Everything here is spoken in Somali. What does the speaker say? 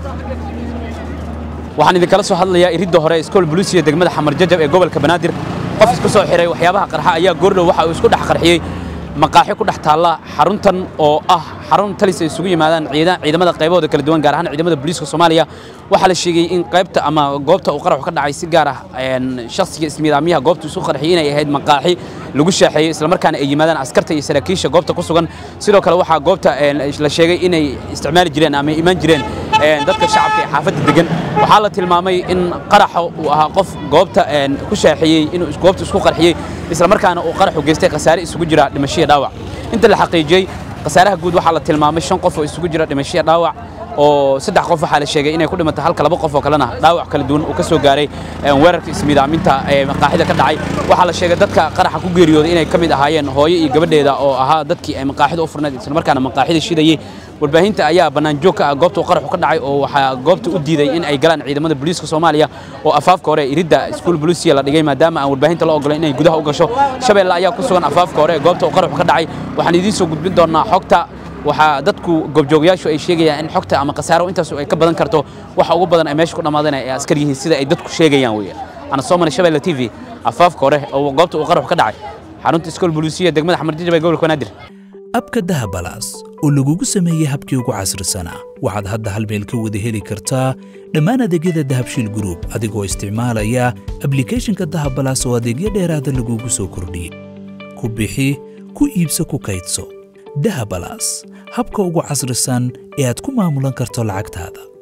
waxaan idinkala soo hadlayaa iridda hore iskool buluusiya degmada xamar jajab ee gobolka banaadir qof isku soo xiray waxyaabaha qarxa ayaa goordhow waxa uu isku dhex qarxiyey maqaaxi ku dhex taalla xaruntan oo ah xarun talis ay isugu yimaadaan ciidamada qaybahooda kala duwan gaar ahaan ciidamada booliiska soomaaliya waxaa la sheegay in qaybta ama goobta uu qaraxu ka dhacay si gaar ah shakhsiga ismiidaamiyaha goobta isu qarxiyey inay ahayd maqaaxi lagu shaaxeeyey islamarkaana ay yimaadaan askarta iyo saraakiisha goobta ku sugan sidoo kale waxaa goobta la sheegay inay isticmaali jireen ama imaan jireen dadka shacabka ee xaafadda degan waxaa la tilmaamay in qaraxa uu ahaa qof goobta ku shaaxeeyey inuu goobta isku qarxiyey islamarkaana uu qaraxu geystay khasaare isugu jira dhimashiya dhaawac inta la xaqiijiyey khasaaraha guud waxaa la tilmaamay shan qof oo isugu jira dhimashiya dhaawac oo saddex qof waxaa la sheegay inay ku dhimatay halka laba qof oo kalena dhaawac kala duwan uu ka soo gaaray weerarka ismiidaaminta ee maqaaxida ka dhacay waxaa la sheegay dadka qaraxa ku geeriyooday inay ka mid ahaayeen hooyo iyo gabadheeda oo ahaa dadkii ay maqaaxida u furnayd islamarkaana maqaaxida shidayey warbaahinta ayaa bannaan joog ka ah goobta uu qaraxu ka dhacay oo waxaa goobta u diiday in ay galaan ciidamada booliiska soomaaliya oo afaafka hore iridda iskuul booliisiya la dhigay maadaama aan warbaahinta la ogolayn inay gudaha u gasho shabeelle ayaa ku sugan afaafka hore ee goobta uu qaraxu ka dhacay waxaan idiin soo gudbin doonaa xogta waxaa dadku goobjoogayaashu ay sheegayaan in xogta ama khasaaro intaas ay ka badan karto waxa ugu badan ay meesha ku dhammaadeen ay askar yihiin sida ay dadku sheegayaan weeye ana soo maray shabeelle t v afaafka hore oo goobta uu qaraxu ka dhacay xarunta iskool booliisiya degmada xamarjajab ee gobolka banaadir abka dahabalaas oo lagugu sameeyey habkii ugu casrisanaa waxaad hadda hal meel ka wada heli kartaa dhammaan adeegyada dahabshiil gruub adigoo isticmaalaya ablikhethonka dahabalaas oo adeegyo dheeraada lagugu soo kordhiyey ku bixi ku iibso ku kaydso dahabalaas habka ugu casrisan ee aad ku maamulan karto lacagtaada